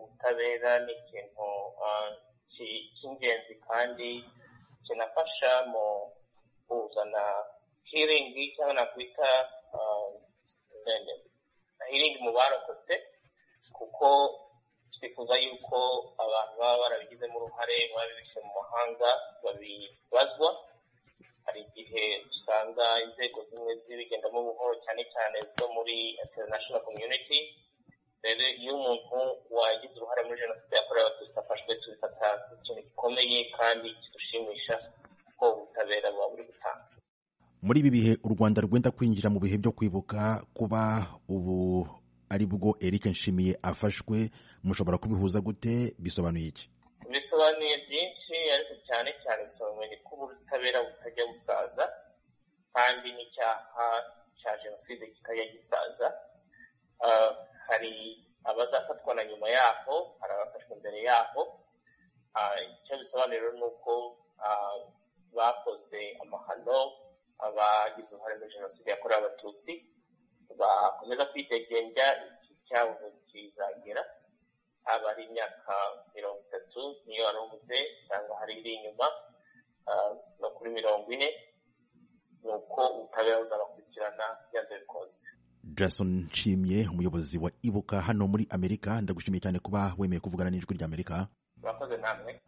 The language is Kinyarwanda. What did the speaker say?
ubutabera ni ikintu cy'ingenzi kandi kinafasha mu kuzana hiringi cyangwa nakwita hiringi mu barokotse kuko twifuza yuko abantu baba barabigizemo uruhare baba bihishe mu mahanga babibazwa hari igihe usanga inzego zimwe zibigendamo buhoro cyane cyane zo muri international community rero iyo umuntu wagize uruhare muri jenoside yakorewe abatutsi afashwe tubifata nk'ikintu gikomeye kandi kidushimisha kuko ubutabera buba buri gutanga muri ibi bihe u rwanda rwenda kwinjira mu bihe byo kwibuka kuba ubu ari bwo eric nshimiye afashwe mushobora kubihuza gute bisobanuye iki bisobanuye byinshi ariko cyane cyane bisobanuye ko ubutabera butajya busaza kandi n'icyaha cya jenoside kitajya gisaza hari abazafatwa na nyuma yaho hari abafashwe mbere yaho icyo bisobanura ni uko bakoze amahano abagize uruhare muri jenoside yakorewe abatutsi bakomeza kwidegembya iki cyabo kizagera haba ari imyaka mirongo itatu niyo wari umuze cyangwa hari iri inyuma no kuri mirongo ine ni uko ubutabera buzabakurikirana byanze bikunze jason nshimye umuyobozi wa ibuka hano muri amerika ndagushimiye cyane kuba wemeye kuvugana n'ijwi ry'amerika murakoze namwe